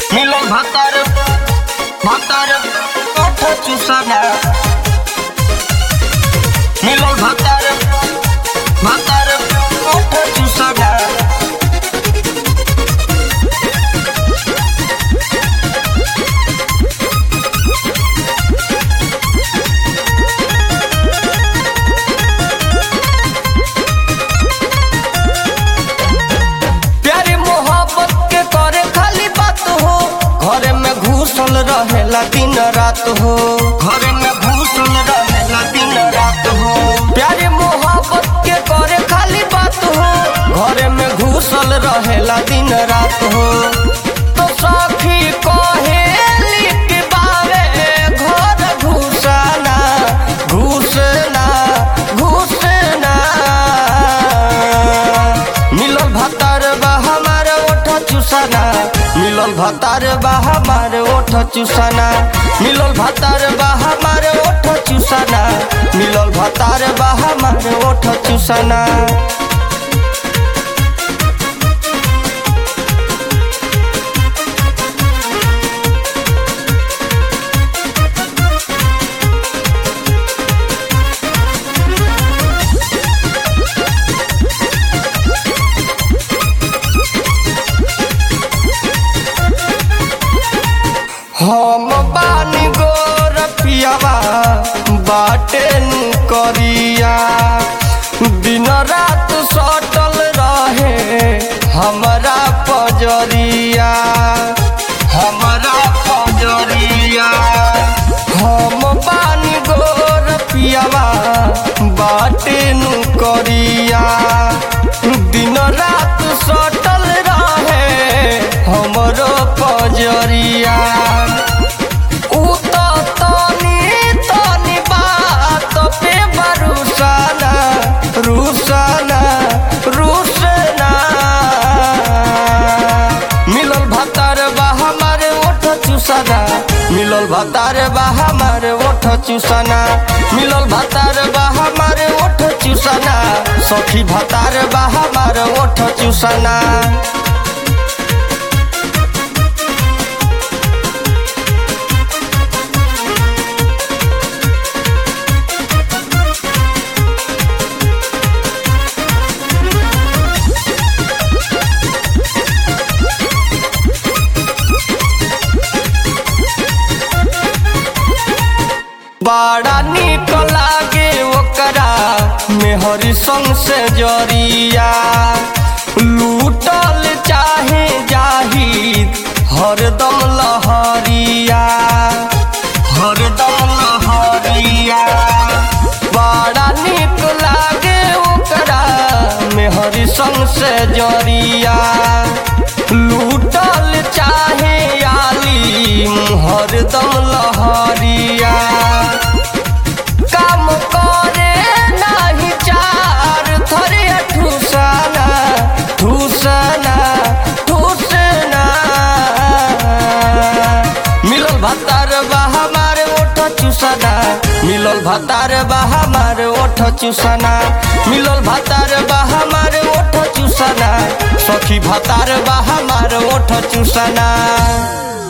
মিলন ভাতার ভাতার কঠ চুষানা মিলন ভাতার ভাতার কঠ চুষানা प्यारी मोहब्बत के करे खाली बात हो घरे में घुसल रहेला दिन रात हो घरे में घुसल रहेला दिन रात हो प्यारी मोहब्बत के करे खाली बात हो घरे में घुसल रहेला दिन रात हो तो सखी कहेली कि बावे घर घुसना घुसना घुसना मिलल भतार बा हमार ओठ चुसाना मिलल भतार बा हमार ओठ चुसाना मिलल भतार बा हमार ओठ चुसाना मिलल भतार बा हमार ओठ चुसाना हम बानी गोर पियावा बाटे नु करिया दिन रात सटल रहे हमारा पजरिया हमारा पजरिया हम बानी गोर पियावा बाटे नु करिया दिन रात सटल रहे हमरो पजरिया उ त तनी तनी बात पे बरुसाना रुसाना रुसना मिलल भतार बा हमार ओठ चुसाना मिलल भतार बा हमार ओठ चुसाना मिलल भतार बा हमार ओठ चुसाना सखी भतार बा हमार ओठ चुसाना बड़ा निक लागे ओकरा मेहरी संग से जरिया लूटल चाहे जाहिद हरदम लहरिया हरदम लहरिया बड़ा निक लागे ओकरा मेहरी संग से जरिया लूटल चाहे आलिम हरदम लहरिया काम करे नाही चार थरे ठुसना ठुसना ठुसना मिलल भतार बा हमारे ओठ चुसना मिलल भतार बा हमारे ओठ चुसना मिलल भतार बा हमारे ओठ चुसना सखी भतार बा हमारे ओठ चुसना